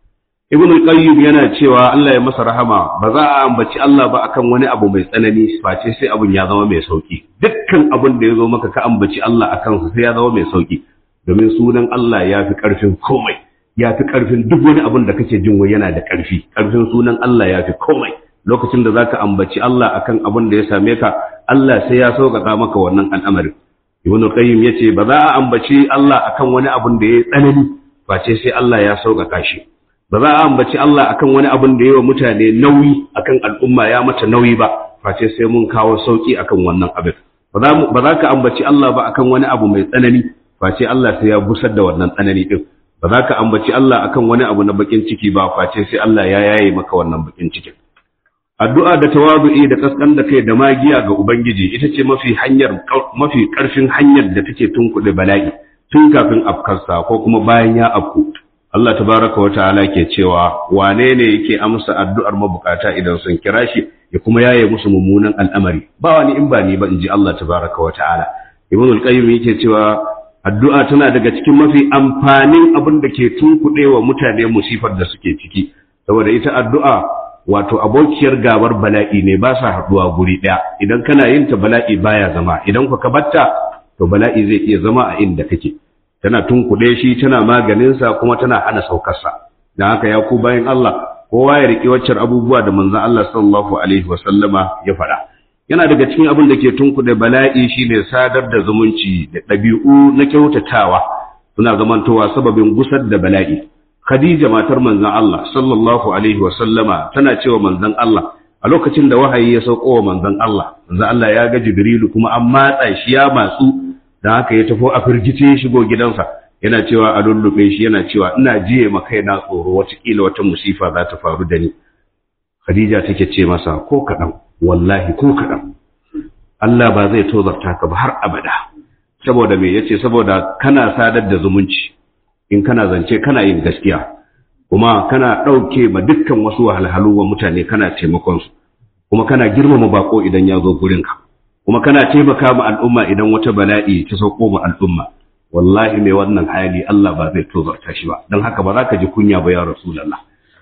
ibn al-qayyim yana cewa Allah ya masa rahama ba za a ambaci Allah ba akan wani abu mai tsanani face sai abun ya zama mai sauki dukkan abun da ya zo maka ka ambaci Allah akan su sai ya zama mai sauki domin sunan Allah ya fi karfin komai ya fi karfin duk wani abun da kake jin wai yana da karfi karfin sunan Allah ya fi komai lokacin da zaka ambaci Allah akan abun da ya same ka Allah sai ya sauƙaƙa maka wannan al'amarin ibn al-qayyim yace ba za a ambaci Allah akan wani abun da ya tsanani face sai Allah ya sauƙaƙa shi ba za a ambaci Allah akan wani abin da yawa mutane nauyi akan al'umma ya mata nauyi ba face sai mun kawo sauki akan wannan abin ba za ka ambaci Allah ba akan wani abu mai tsanani face Allah sai ya busar da wannan tsanani din ba za ka ambaci Allah akan wani abu na bakin ciki ba face sai Allah ya yaye maka wannan bakin cikin addu'a da tawadu'i da kaskan da kai da magiya ga ubangiji ita ce mafi hanyar mafi karfin hanyar da take tunkuɗe bala'i tun kafin afkarsa ko kuma bayan ya afku Allah tabaraka wa ta'ala ke cewa wane ne yake amsa addu'ar mabukata idan sun kira shi ya kuma yaye musu mummunan al'amari ba wani in ba ni ba in ji Allah tabaraka wa ta'ala Ibn al-Qayyim yake cewa addu'a tana daga cikin mafi amfanin abin da ke tunkuɗe wa mutane musifar da suke ciki saboda ita addu'a wato abokiyar gabar bala'i ne ba sa haɗuwa guri ɗaya idan kana yin ta bala'i baya zama idan ka batta to bala'i zai iya zama a inda kake tana tunkuɗe shi tana maganinsa kuma tana hana saukarsa don haka ya ku bayan Allah kowa ya riƙe waccar abubuwa da manzon Allah sallallahu alaihi wasallama ya faɗa yana daga cikin abin da ke tunkuɗe bala'i shine sadar da zumunci da ɗabi'u na kyautatawa suna zamantowa sababin gusar da bala'i Khadija matar manzon Allah sallallahu alaihi wasallama tana cewa manzon Allah a lokacin da wahayi ya sauko wa manzon Allah manzon Allah ya ga Jibrilu kuma an matsa shi ya matsu da haka ya tafi a firgice ya shigo gidansa yana cewa a lullube shi yana cewa ina jiye ma kaina tsoro watakila wata musifa za ta faru da ni Khadija take ce masa ko kaɗan wallahi ko kaɗan Allah ba zai tozarta ka ba har abada saboda me yace saboda kana sadar da zumunci in kana zance kana yin gaskiya kuma kana ɗauke ma dukkan wasu wahalhalu wa mutane kana taimakon su kuma kana girmama bako idan ya zo gurinka kuma kana taimaka ma al'umma idan wata bala'i ta sauko ma al'umma wallahi mai wannan hali Allah ba zai tozarta shi ba don haka ba za ka ji kunya ba ya rasulullah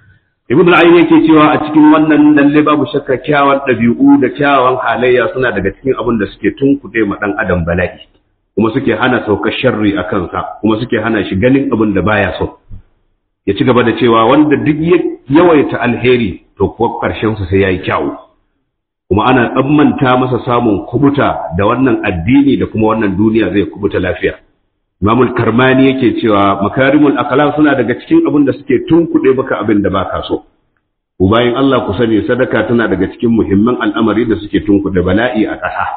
ibn al yake cewa a cikin wannan lalle babu shakka kyawawan ɗabi'u da kyawawan halayya suna daga cikin abin da suke tunkuɗe ma ɗan adam bala'i kuma suke hana saukar sharri a kansa kuma suke hana shi ganin abin da baya so ya ci gaba da cewa wanda duk ya yawaita alheri to kuwa ƙarshen sa sai yayi kyawu kuma ana tsammanta masa samun kubuta da wannan addini da kuma wannan duniya zai kubuta lafiya Imamul Karmani yake cewa makarimul akhlaq suna daga cikin abin da suke tunkuɗe baka abin da baka so ku bayan Allah ku sani sadaka tana daga cikin muhimman al'amari da suke tunkuɗe bala'i a ƙasa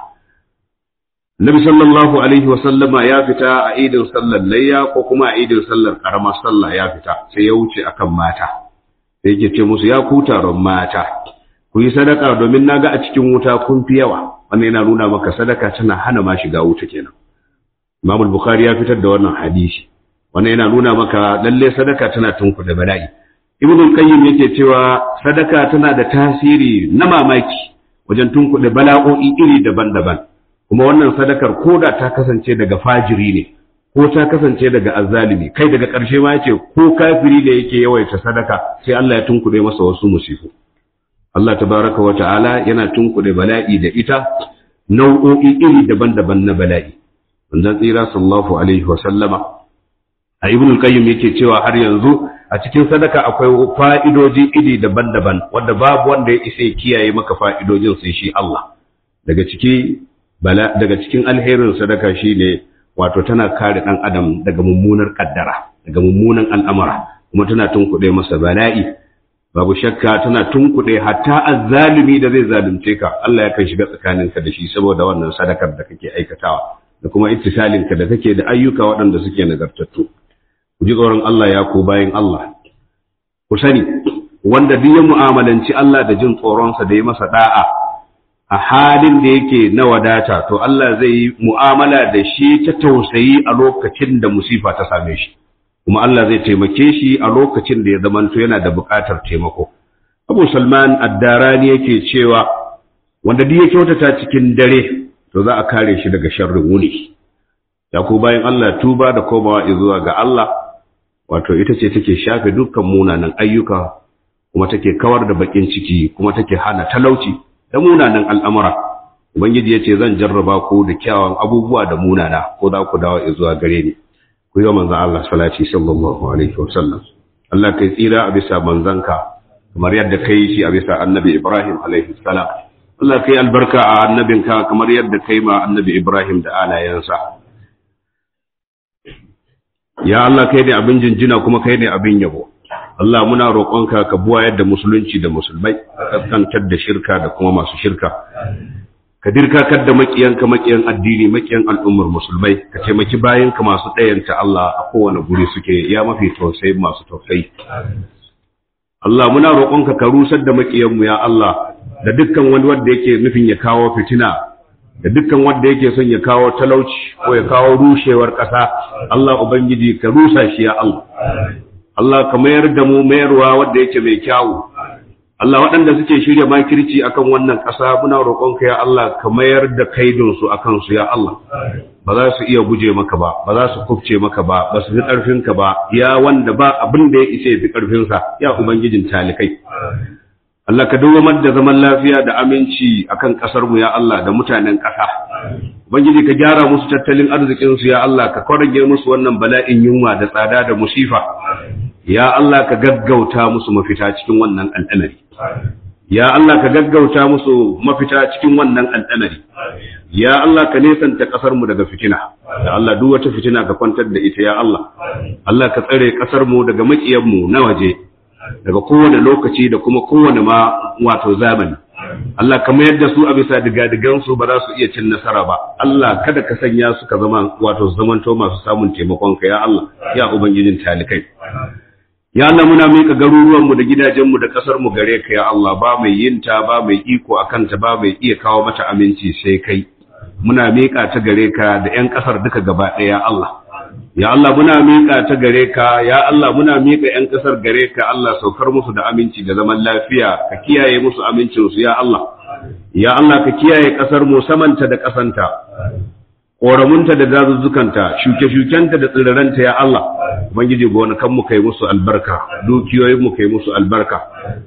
Nabi sallallahu alaihi wa sallama ya fita a idin sallar layya ko kuma a idin sallar karamar sallah ya fita sai ya wuce akan mata sai yake ce musu ya ku taron mata ku yi sadaka domin naga a cikin wuta kun fi yawa wannan yana nuna maka sadaka tana hana ma shiga wuta kenan Imam Bukhari ya fitar da wannan hadisi wannan yana nuna maka lalle sadaka tana tunku da bala'i Ibn Qayyim yake cewa sadaka tana da tasiri na mamaki wajen tunku da bala'o'i iri daban-daban kuma wannan sadakar koda ta kasance daga fajiri ne ko ta kasance daga azzalimi kai daga ƙarshe ma yace ko kafiri ne yake yawaita sadaka sai Allah ya tunkuɗe masa wasu musifu Allah tabaraka wa ta'ala yana tunkuɗe bala'i da ita nau'o'i iri daban-daban na bala'i manzon tsira sallallahu alaihi wa sallama a ibn qayyim yake cewa har yanzu a cikin sadaka akwai fa'idoji iri daban-daban wanda babu wanda ya isa ya kiyaye maka fa'idojin sai shi Allah daga ciki bala daga cikin alherin sadaka shine wato tana kare dan adam daga mummunar kaddara daga mummunan al'amura kuma tana tunkuɗe masa bala'i babu shakka tana tunkuɗe hatta azzalumi da zai zalunce ka Allah ya kan shiga tsakaninka da shi saboda wannan sadakar da kake aikatawa da kuma ittisalinka da kake da ayyuka waɗanda suke nagartattu ku ji tsoron Allah ya ku bayan Allah ku sani wanda duk ya mu'amalanci Allah da jin tsoronsa da ya masa da'a a halin da yake na wadata to Allah zai yi mu'amala da shi ta tausayi a lokacin da musifa ta same shi kuma Allah zai taimake shi a lokacin da ya zamanto yana da buƙatar taimako Abu Salman Ad-Darani yake cewa wanda duk ya kyautata cikin dare to za a kare shi daga sharrin wuni ya ku bayan Allah tuba da komawa zuwa ga Allah wato ita ce take shafe dukkan munanan ayyuka kuma take kawar da bakin ciki kuma take hana talauci da munanan al'amura ubangiji yace zan jarraba ku da kyawun abubuwa da munana ko za ku dawo zuwa gare ni ku yi manzon Allah salati sallallahu alaihi wasallam Allah kai tsira a bisa manzanka kamar yadda kai shi a bisa annabi Ibrahim alaihi salam Allah kai albarka a annabinka kamar yadda kai ma annabi Ibrahim da alayensa ya Allah kai ne abin jinjina kuma kai ne abin yabo Allah muna roƙonka ka buwa yadda musulunci da musulmai ka kaskantar da shirka da kuma masu shirka ka dirkakar da makiyanka makiyan addini makiyan al'ummar musulmai ka taimaki bayanka masu ɗayanta Allah a kowane guri suke ya mafi tausayi masu tausayi Allah muna roƙonka ka rusar da makiyanmu ya Allah da dukkan wani wanda yake nufin ya kawo fitina da dukkan wanda yake son ya kawo talauci ko ya kawo rushewar ƙasa Allah ubangiji ka rusa shi ya Allah Allah ka mayar da mu mayarwa wanda yake mai kyawu Allah waɗanda suke shirya makirci akan wannan ƙasa muna roƙonka ya Allah ka mayar da kaidinsu akan su ya Allah ba za su iya guje maka ba ba za su kufce maka ba ba su fi ƙarfinka ba ya wanda ba abin da ya isa ya fi ƙarfinsa ya ubangijin talikai Allah ka dawamar da zaman lafiya da aminci akan ƙasar mu ya Allah da mutanen ƙasa ubangiji ka gyara musu tattalin arzikin su ya Allah ka kwarage musu wannan bala'in yunwa da tsada da musifa ya Allah ka gaggauta musu mafita cikin wannan al'amari ya Allah ka gaggauta musu mafita cikin wannan al'amari ya Allah ka nesanta kasar mu daga fitina da Allah duk wata fitina ka kwantar da ita ya Allah Allah ka tsare kasar mu daga makiyan mu na waje daga kowane lokaci da kuma kowane ma wato zamani Allah ka mayar da su a bisa digadigan su ba za su iya cin nasara ba Allah kada ka sanya su ka zama wato zamanto masu samun taimakon ka ya Allah ya ubangijin talikai Ya Allah muna miƙa garuruwanmu da gidajenmu da ƙasarmu gare ka ya Allah ba mai yin ta ba mai iko a kanta ba mai iya kawo mata aminci sai kai. Muna miƙa ta gare ka da ‘yan ƙasar duka gaba ɗaya ya Allah. Ya Allah muna miƙa ta gare ka, ya Allah muna miƙa ‘yan ƙasar gare ka Allah saukar musu da aminci da zaman lafiya, ka kiyaye musu amincinsu ya Allah. Ya Allah ka kiyaye ƙasar mu samanta da ƙasanta. ƙoramunta da dazuzzukanta shuke-shukenta da tsiraranta ya Allah ubangiji gonakan mu kai musu albarka dukiyoyin mu kai musu albarka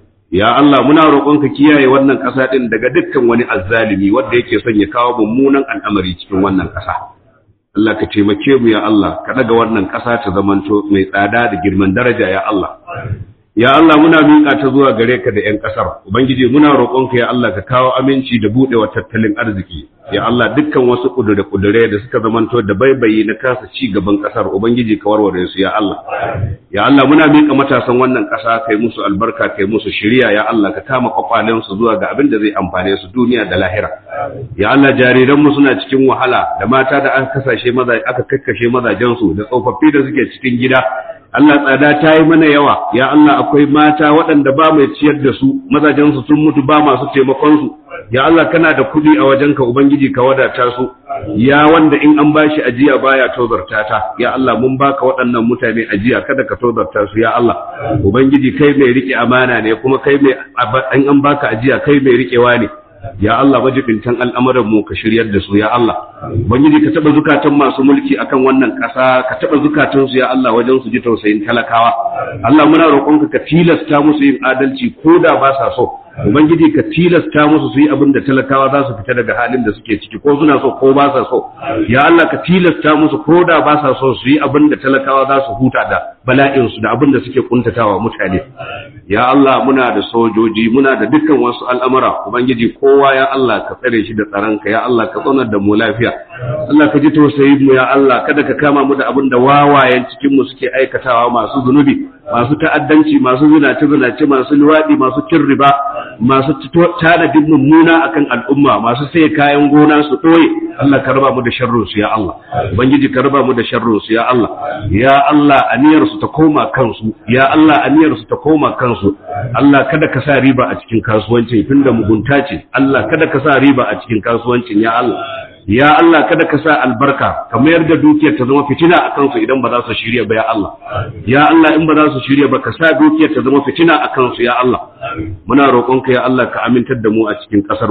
ya Allah muna roƙonka kiyaye wannan ƙasa ɗin daga dukkan wani azzalimi wanda yake son ya kawo mummunan al'amari cikin wannan ƙasa Allah ka taimake mu ya Allah ka daga wannan ƙasa ta zamanto mai tsada da girman daraja ya Allah ya Allah muna miƙa ta zuwa gare ka da 'yan ƙasar ubangiji muna roƙonka ya Allah ka kawo aminci da buɗewa tattalin arziki ya Allah dukkan wasu ƙudure-ƙudure da suka zamanto da baibayi na kasa ci gaban ƙasar ubangiji ka warware su ya Allah ya Allah muna miƙa matasan wannan ƙasa kai musu albarka kai musu shiriya ya Allah ka kama kwakwalen su zuwa ga abin da zai amfane su duniya da lahira ya Allah jariran mu suna cikin wahala da mata da aka kasashe maza aka kakkashe mazajen su da tsofaffi da suke cikin gida Allah tsada ta yi mana yawa, ya Allah akwai mata waɗanda ba mai ciyar da su, mazajensu sun mutu ba masu taimakonsu, ya Allah kana da kuɗi a wajenka Ubangiji ka wadata su, ya wanda in an bashi ajiya baya tozarta ta, ya Allah mun baka waɗannan mutane ajiya kada ka tozarta su, ya Allah, Ubangiji kai mai riƙe amana ne kuma kai mai in an baka ajiya kai mai riƙewa ne. ya Allah majibintan al'amuran mu ka shiryar da su ya Allah ubangiji ka taba zukatan masu mulki akan wannan ƙasa ka taba zukatan su ya Allah wajen su ji tausayin talakawa Allah muna roƙonka ka tilasta musu yin adalci ko da ba sa so ubangiji ka tilasta musu su yi abin da talakawa za su fita daga halin da suke ciki ko suna so ko ba sa so ya Allah ka tilasta musu ko da ba sa so su yi abin da talakawa za su huta da bala'in su da abin da suke kuntatawa mutane ya Allah muna da sojoji muna da dukkan wasu al'amura ubangiji kowa ya Allah ka tsare shi da tsaronka ya Allah ka tsonar da mu lafiya Allah ka ji tausayi mu ya Allah kada ka kama mu da abin da wawayen cikin mu suke aikatawa masu zunubi masu ta'addanci masu zinace zinace masu luwaɗi masu cin riba masu tanadin mummuna akan al'umma masu sai kayan gona su ɗoye Allah ka raba mu da sharrin su ya Allah ubangiji ka raba mu da sharrin su ya Allah ya Allah aniyar su ta koma kansu ya Allah aniyar su ta koma kansu Allah kada ka sa riba a cikin kasuwancin tunda mugunta ce Allah kada ka sa riba a cikin kasuwancin ya Allah ya Allah kada ka sa albarka ka mayar da dukiyar ta zama fitina a kansu idan ba za su shirya ba ya Allah ya Allah in ba za su shirya ba ka sa dukiyar ta zama fitina a kansu ya Allah muna roƙonka ya Allah ka amintar da mu a cikin ƙasar mu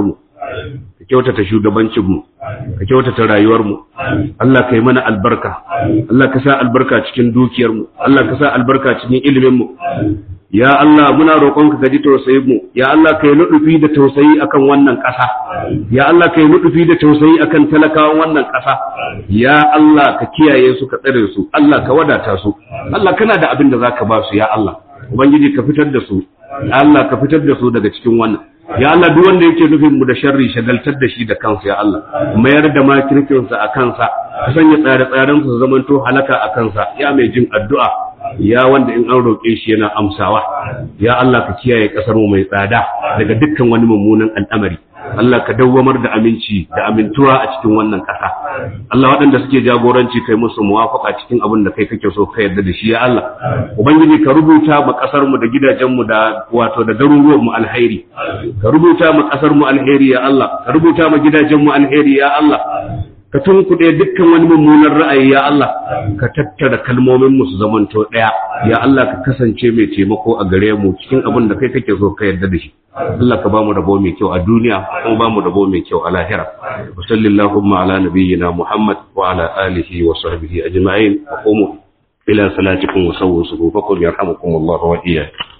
ka kyautata shugabancinmu ka kyautata rayuwarmu Allah ka yi mana albarka Allah ka sa albarka cikin dukiyarmu Allah ka sa albarka cikin iliminmu ya Allah muna roƙonka ka ji tausayin mu ya Allah ka yi nudufi da tausayi akan wannan ƙasa ya Allah ka yi nudufi da tausayi akan talakawan wannan ƙasa ya Allah ka kiyaye su ka tsare su Allah ka wadata su Allah kana da abin da zaka ba su ya Allah ubangiji ka fitar da su ya Allah ka fitar da su daga cikin wannan ya Allah duk wanda yake nufin mu da sharri shagaltar da shi da kansa ya Allah mayar da makirkinsa a kansa ka sanya tsare-tsaren su zamanto halaka a kansa ya mai jin addu'a ya wanda in an roƙe shi yana amsawa ya Allah ka kiyaye ƙasar mu mai tsada daga dukkan wani mummunan al'amari Allah ka dawwamar da aminci da amintuwa a cikin wannan ƙasa Allah waɗanda suke jagoranci kai musu muwafaka cikin abin da kai kake so ka yarda da shi ya Allah ubangiji ka rubuta ma ƙasar mu da gidajen mu da wato da garuruwan mu alheri ka rubuta ma ƙasar mu alheri ya Allah ka rubuta ma gidajen mu alheri ya Allah ka tunkuɗe dukkan wani mummunan ra'ayi ya Allah ka tattara kalmomin mu su zamanto ɗaya ya Allah ka kasance mai taimako a gare mu cikin abin da kai kake so ka yarda da shi Allah ka bamu rabo mai kyau a duniya kuma bamu rabo mai kyau a lahira wa sallallahu ala nabiyyina Muhammad wa ala alihi wa sahbihi ajma'in wa qumu ila salatikum wa sawwu sufufakum yarhamukum Allah wa iyyakum